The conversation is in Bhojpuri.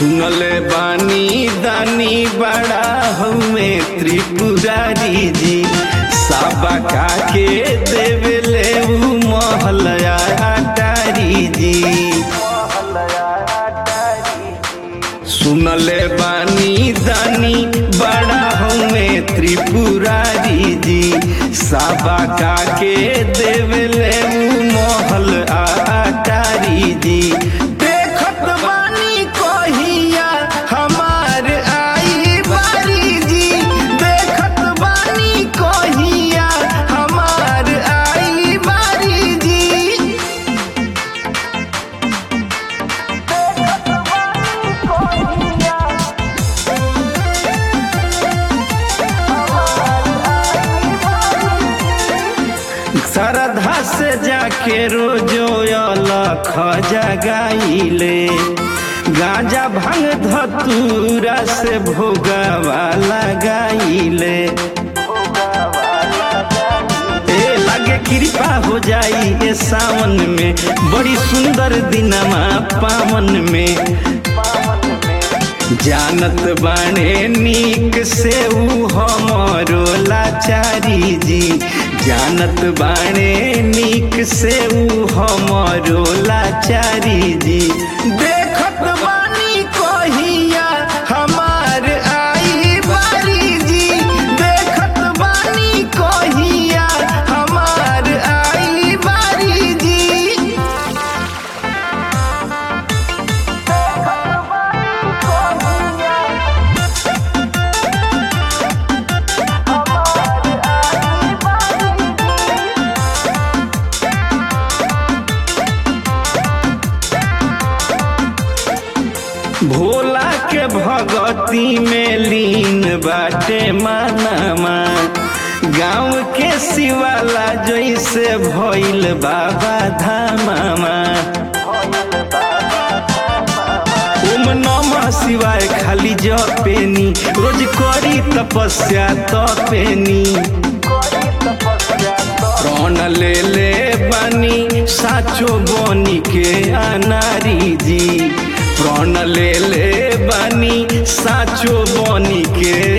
सुनले बानी दानी बड़ा हमें त्रिपुरारी जी साबा का के देवले ऊ महलया अटारी जी सुनले बानी दानी बड़ा हमें त्रिपुरारी जी साबा का के देवले ऊ महल अटारी जी देखत बानी कहिया हमार आई बारी जी देखत बानी कहिया हमार आई बारी जी श्रद्धा से जाके रोजो अलख जगाइले गांजा भांग धतूरा से भोगवा लगाइले ए लागे कृपा हो जाई ए सावन में बड़ी सुंदर दिनमा पावन में जानत बाणे नीक से ऊ हमरो लाचारी जी जानत बाणे नीक से ऊ हमरो लाचारी जी देखत बानी कहिया हमार आई बारी जी देखत बानी कहिया हमार आई बारी जी भोला के भगती में लीन बाटे मानमा गाँव के शिवाला जैसे भइल बाबा धामामा ओम नमः शिवाय खाली जपेनी रोज करी तपस्या तपेनी प्राण ले ले बनी साचो बनी के अनारी जी प्राण ले ले बनी साचो बनी के